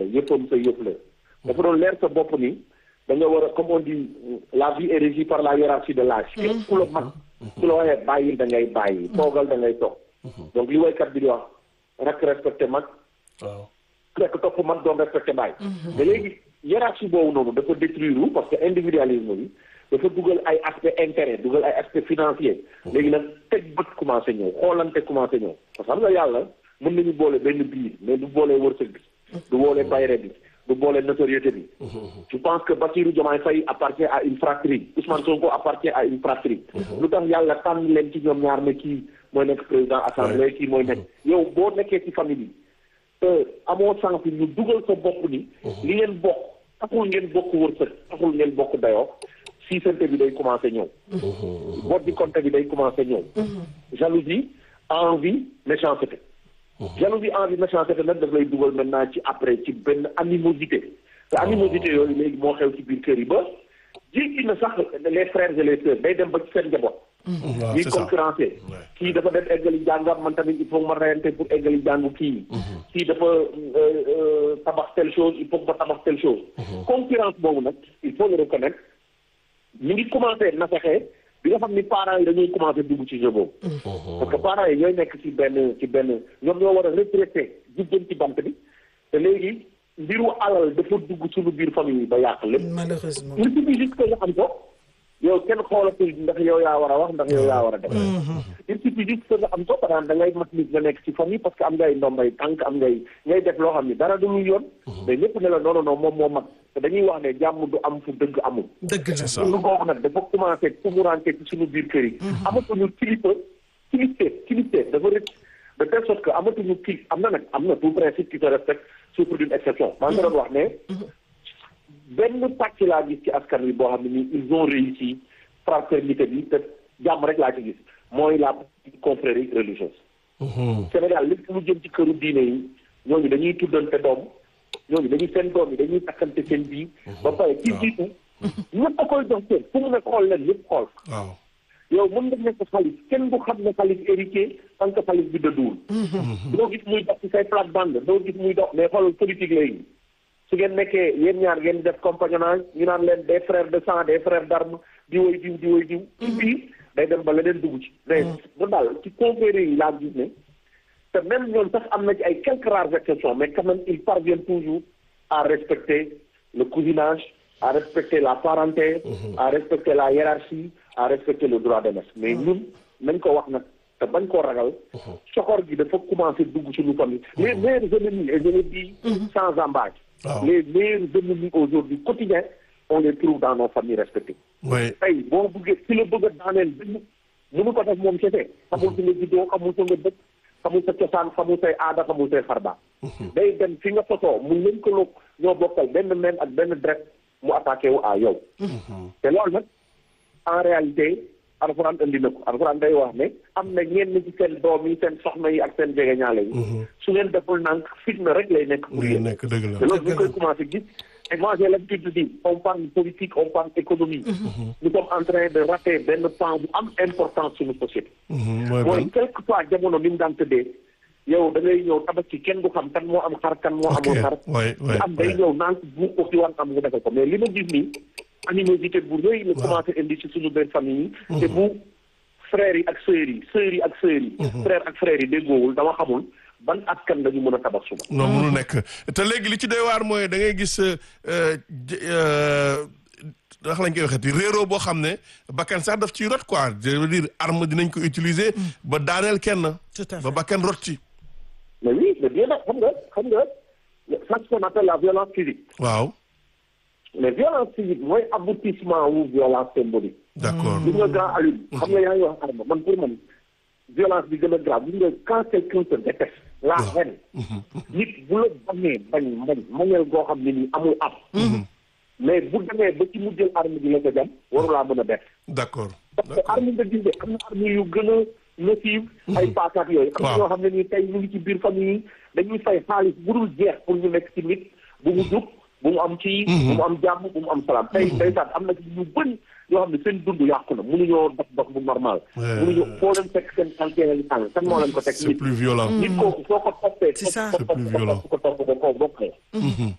yëppam sa yëpp la dafa doon leer sa bopp ni da nga war a comme on dit la vie est régie par la hiérarchie de l'âge képp ku la mag ku la waxee bàyyil da ngay bàyyi toogal da ngay toog donc li waykat bi di wax rek respecté mag waaw fekk topp mag doon respecté bàyyi mais léegi hiérarchie boobu noonu dafa détruire wu parce que individualisme bi dafa dugal ay aspect intérêt dugal ay aspect financier léegi nag teg bët commencé ñëw xoolante commencé ñëw parce que xam nga yàlla mën nañu boole benn biir mais du boole wërsëg bi du boole bayre bi du boole notoriété bi je pense que Bassirou Diomaye Faye appartient à une fratrie Ousmane Sonko appartient à une fratrie lu tax yàlla tànn leen ci ñoom ñaar ne kii mooy nekk président assemblée kii mooy nekk yow boo nekkee ci famille bi te amoo sens ñu dugal sa bopp ni li ngeen bokk taxul ngeen bokk wërsëg taxul ngeen bokk dayoo siisante bi day commencé ñëw vote di compte bi day commencé ñëw jalousie envie méchanceté jalousie envie méchanceté nag daf lay dugal maintenant ci après ci benn animosité te animosité yooyu léegi moo xew ci biir kër yi ba jéggi na sax les frères et les sœurs day dem ba ci seen njaboot waaw ñuy c'est ça concurrencé kii dafa dem eggali jàngam man tamit il faut ma reyante pour eggali jàngu kii kii dafa euh, euh, tabax telle chose il faut que ma tabax telle chose concurrence boobu nag il faut le reconnaître ñu ngi commencé nasaxee bi nga xam ni parents yi dañuy commencé dugg ci jeu boobu parce que parents yi ñooy nekk ci benn ci benn ñoom ñoo war a retraité jubban ci bant bi te léegi mbiru alal dafa dugg suñu biir famille yi ba yàq lépp malheureusement il suffit juste que nga xam ko yow kenn xoolatul ndax yow yaa war a wax ndax yow yaa war a def il suffit juste que nga am ko par exemple da ngay mat nit nga nekk ci famille parce que am ngay ndombay tànk am ngay ngay def loo xam ni dara du lu yoon mais ñëpp ne la non non non moom moo mag te dañuy wax ne jàmm du am fu dëgg amul dëgg la ça. lu googu nag dafa commencé tumurante ci suñu biir kër yi amatuñu kilifa kilifteef kilifteef dafa rëcc de telle sorte que amatuñu kil am na nag am na tout principe qui se respecte souffre d'une exception maa ngi doon wax ne benn pàcc laa gis ci askan wi boo xam ne nii ils ont réussi fraternité bi te jàmm rek laa ci gis mooy la confrérie religieuse Sénégal lépp lu jëm ci këru diine yi ñooñu dañuy tuddante doom ñooñu dañuy seen doom yi dañuy takkante seen bii ba pare ci jiitu ñëpp a koy jox seen fu mu ne xool leen ñëpp xool waaw yow mën nga nekk xaalis kenn du xam ne xaalis héritier tant que xaalis bi dëdduwul doo gis muy dox ci say plate-bande doo gis muy dox mais xoolal politique léegi su ngeen nekkee yéen ñaar ngeen def compagnonnage ñu naan leen des frères de sang des frères d'armes di woy diw di woy diw ci biir day dem ba leneen dugg ci mais bu daal ci confrérie yi laa gis ne te même ñoom sax am na ci ay quelques rares exceptions mais quand même ils parviennent toujours à respecter le cousinage à respecter la parenté à respecter la hiérarchie à respecter le droit de naissance mais ñun nañ ko wax nag te bañ koo ragal soxor gi dafa commencé dugg suñu famille les meilleurs ennemis et je le dis sans embâche Waaw. les meilleurs ennemis aujourd'hui quotidiens on les trouve dans nos familles respectives oui tey boo bëggee ci la bëgg a daaneel benn mënu ko def moom kese xamul fi nga juddoo xamul fa nga dëkk xamul sa cosaan xamul say aada xamul say xarba day dem fi nga sosoo mu lëkkaloo ñoo bokkal benn meen ak benn dret mu attaqué wu à yow te loolu nag en réalité alxuraan indi na ko alxuraan day wax ne am na ñenn ci seen doom yi seen soxna yi ak seen jegeñaale yi su ngeen deful nànk fitna rek lay nekk pour lii yéen nekk dëgg te la loolu ñu koy commencé gis et moi j'ai l'habitude de dire on parle politique on parle économie nous sommes en train de rater benn pan bu am importance suñu société mooy mooy ban quelque soit jamono ni mu daan tëddee yow da ngay ñëw tabaski kenn du xam kan moo am xar kan moo ok amul xar oui oui am day ñëw naan bu ko fi war am nga defal ko mais li ma gis nii animosité bu rëy la commencé indi ci suñu benn famille yi te bu frères yi ak sœurs yi sœurs yi ak sœurs yi frères ak frères yi déggoowul dama xamul ban askan la ñu mën a tabax suba non mënu nekk te léegi li ci doy waar mooy da ngay gis ndax lañ koy waxeeti réeroo boo xam ne bakkan sax daf ciy rot quoi je veux dire arme dinañ ko utiliser ba daaneel kenn Tout à fait. ba bakkan rot ci mais oui mais bien nag xam nga xam nga ça ce qu'on appelle la violence physique waaw mais violence physique mooy aboutissement wu violence symbolique d'accord gis nga grand Alioune xam nga yaa ngi wax arme man pour man violence bi gën a grave gis nga quand quelqu'un se déteste la haine nit bu la bañee bañ bañ mañeel goo xam ne nii amul am mais bu demee ba ci mu jël arme bi la ko jam warulaa mën a def d'accord parce que arme nga gis de am na arme yu gën a nocive ay paakaat yooyu am na Waaw. ñoo xam ne nii tey ñu ngi ci biir famille yi dañuy fay xaalis bu dul jeex pour ñu nekk ci nit bu mu jub bu mu am ci bu mu am jàmm bu mu am salaam tey ndeysaan am na ci ñu bëri yoo xam ne seen dund yàqu na mënuñoo dox dox bu normal Ouais. mënuñoo foo leen fekk seen tànkee li tàng kan moo leen ko teg c'est nit plus violent nit kooku soo ko toppee C'est ça. topp C'est plus violent. ko topp ko koo bokkee